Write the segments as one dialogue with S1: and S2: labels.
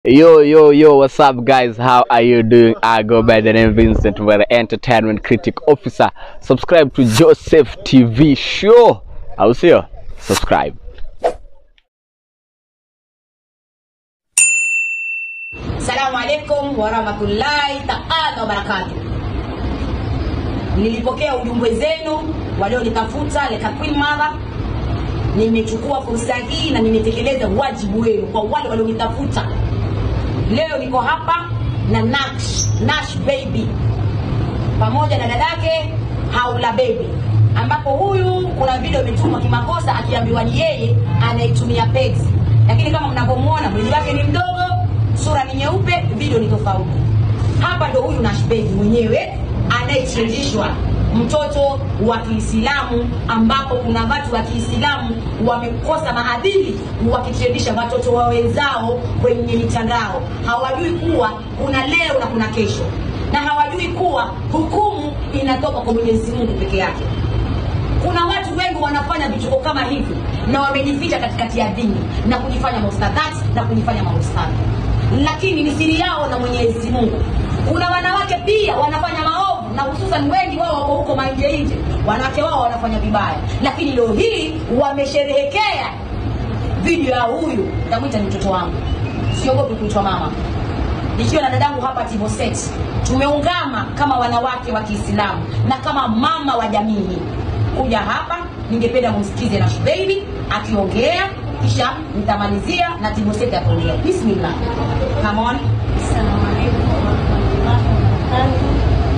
S1: Yo, yo, yo, what's up, guys? How are you doing? I go by the name Vincent, we're the entertainment critic officer. Subscribe to Joseph TV show. I'll see you. Subscribe.
S2: Salamu alaikum warahmatullahi taala wabarakatu. Nilipokea ujumbe zenu walionitafuta Leka Queen Mother. Nimechukua fursa hii na nimetekeleza wajibu wenu kwa wale walionitafuta. Leo niko hapa na Nash, Nash baby pamoja na dadake Haula baby, ambapo huyu kuna video imetumwa kimakosa akiambiwa ni yeye anaitumia pegi, lakini kama mnavyomwona mwili wake ni mdogo, sura ni nyeupe, video ni tofauti. Hapa ndo huyu Nash baby mwenyewe anayechinjishwa mtoto wa Kiislamu, ambapo kuna watu wa Kiislamu wamekosa maadili wakitrendisha watoto wa wenzao kwenye mitandao. Hawajui kuwa kuna leo na kuna kesho, na hawajui kuwa hukumu inatoka kwa Mwenyezi Mungu peke yake. Kuna watu wengi wanafanya vituko kama hivi na wamejificha katikati ya dini na kujifanya maustadhati na kujifanya maustadhi, lakini ni siri yao na Mwenyezi Mungu. Kuna wanawake pia wanafanya maovu na hususan wengi wao wako huko manje nje, wanawake wao wanafanya vibaya, lakini leo hii wamesherehekea video ya huyu, namwita ni mtoto wangu, siogopi kuitwa mama nikiwa na dadangu hapa Tiboset, tumeungama kama wanawake wa Kiislamu na kama mama wa jamii hii kuja hapa. Ningependa mumsikize Nash Baby akiongea, kisha nitamalizia na Tiboset ataongea. Bismillah, come on.
S3: Assalamu alaikum warahmatullahi wabarakatuh.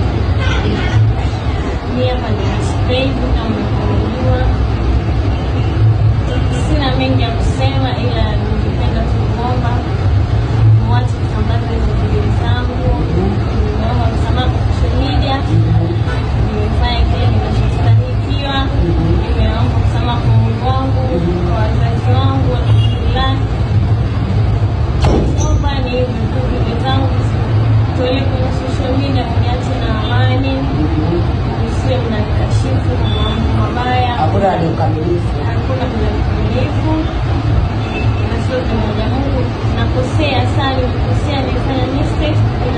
S3: Mimi hapa ni Naspeid kama mnavyojua. Sina mengi ya kusema, ila ningependa tu kuomba mwache kusambaza hizo video zangu. Nimeomba msamaha kwa social media, nimefanya kile ninachostahiliwa. Nimeomba msamaha kwa Mungu wangu, kwa wazazi wangu, alhamdulillah kwamba ni video zangu tolee kwenye social media, mniache na amani, msiwe mnanikashifu kwa mambo mabaya.
S2: Hakuna aliyekamilifu.
S3: Hakuna kwenye ukamilifu na sio kimoja. Mungu nakosea sana, nikosea, nifanya mistake, ila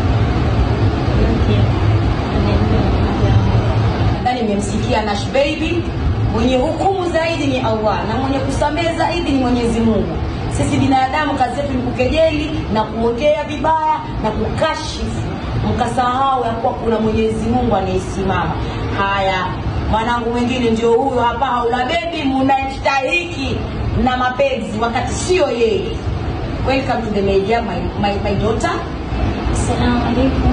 S3: okay, anaendelea na mambo yangu.
S2: Nadhani mmemsikia Nash Baby. Mwenye hukumu zaidi ni Allah na mwenye kusamehe zaidi ni Mwenyezi Mungu. Sisi binadamu kazi yetu ni kukejeli na kuongea vibaya na kukashifu, mkasahau ya kuwa kuna Mwenyezi Mungu anayesimama. Haya, mwanangu mwingine ndio huyo hapa, Haula Baby, mnastahiki na mapenzi wakati sio yeye. Welcome to the media, my, my, my daughter.
S3: Assalamu alaikum.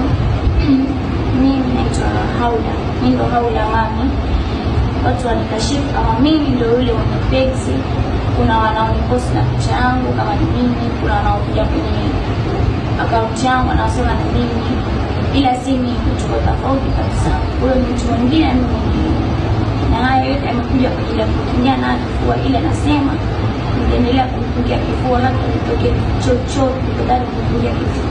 S3: Mimi naitwa Haula, mimi ndo Haula mami. Watu wanikashifu kama mimi ndo yule mwenye pegzi. Kuna wanaoniposti na picha yangu kama ni mimi, kuna wanaokuja kwenye akaunti yangu wanaosema ni mimi, ila si mimi, tuko tofauti kabisa. Huyo ni mtu mwingine, mimi mwingine, na haya yote amekuja kwa ajili ya kukimbia na kifua, ila nasema nitaendelea kumpigia kifua, labda nitoke chochote, badala kumpigia kifua.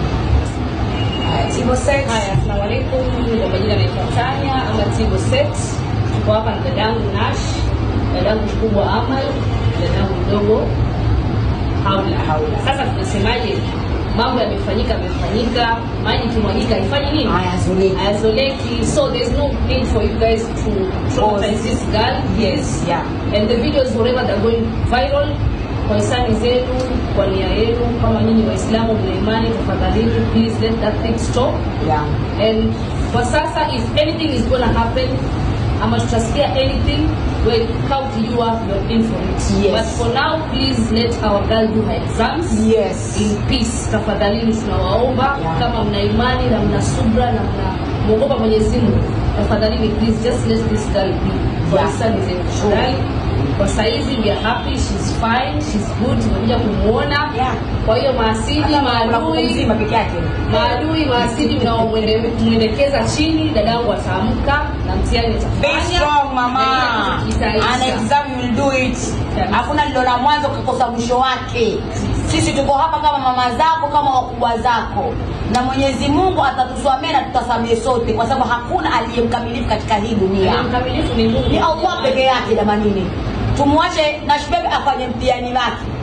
S2: Haya, Tibo Sex.
S4: Haya, asalamu alaikum. Mimi kwa majina naitwa Tanya ama Tibo Set. Tuko hapa na dadangu Nash, dadangu mkubwa Amal, dadangu mdogo Haula. Haula. Sasa tunasemaje? Mambo yamefanyika, yamefanyika, maji ikimwagika haifanyi nini?
S2: Hayazoleki.
S4: Hayazoleki. So there's no need for you guys to traumatize this girl. Yes.
S2: Yeah.
S4: And the videos whatever they're going viral kwa hisani zenu, kwa nia yenu, kama nyinyi Waislamu mna imani, tafadhalini please let that thing stop.
S2: Yeah.
S4: And kwa sasa if anything is gonna happen ama tutasikia anything well count you up you're in for it
S2: Yes.
S4: but for now please let our girl do her exams
S2: Yes.
S4: in peace tafadhalini tunawaomba
S2: Yeah.
S4: kama mna imani na mna subra na mna mwogopa Mwenyezi Mungu tafadhalini please just let this girl be kwa
S2: Yeah.
S4: hisani zenu tafadhali kwa saizi we are happy she's fine she's good tumekuja kumuona
S2: Yeah.
S4: kwa hiyo maasidi
S2: Hata mlango
S4: maadui
S2: mzima peke yake.
S4: maadui maasidi mnaomwelekeza chini, dadangu ataamka na mtihani
S2: Be
S4: atafanya.
S2: strong mama.
S4: Na hiyo itaisha.
S2: Ana exam you will do it.
S4: Yeah.
S2: Hakuna lilo la mwanzo kukosa mwisho wake. Sisi tuko hapa kama mama zako, kama wakubwa zako, na Mwenyezi Mungu atatusamehe na tutasamehe sote, kwa sababu hakuna aliyemkamilifu katika hii dunia.
S4: Aliye mkamilifu ni
S2: Ni
S4: Mungu.
S2: Allah peke yake. Jamanini, tumwache Nash Baby afanye mtihani wake.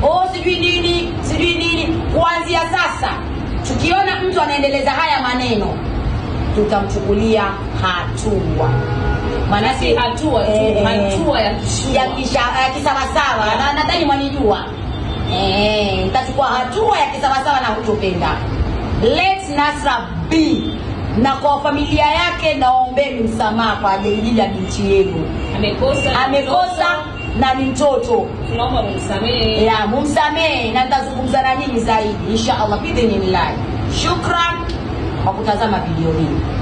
S2: oh sijui nini sijui nini kuanzia sasa tukiona mtu anaendeleza haya maneno tutamchukulia hatua maanake
S4: Si hatua tu, hatua ya kishua.
S2: ya kisha- ya kisawasawa na nadhani mwanijua Eh, nitachukua hatua ya kisawasawa na kutopenda let nasra be na kwa familia yake naombeni msamaha kwa ajili ya binti yenu
S4: amekosa
S2: amekosa na ni mtoto
S4: tunaomba mumsamehe
S2: ya mumsamehe na nitazungumza na nyinyi zaidi insha allah bidhinillahi shukran kwa kutazama video hii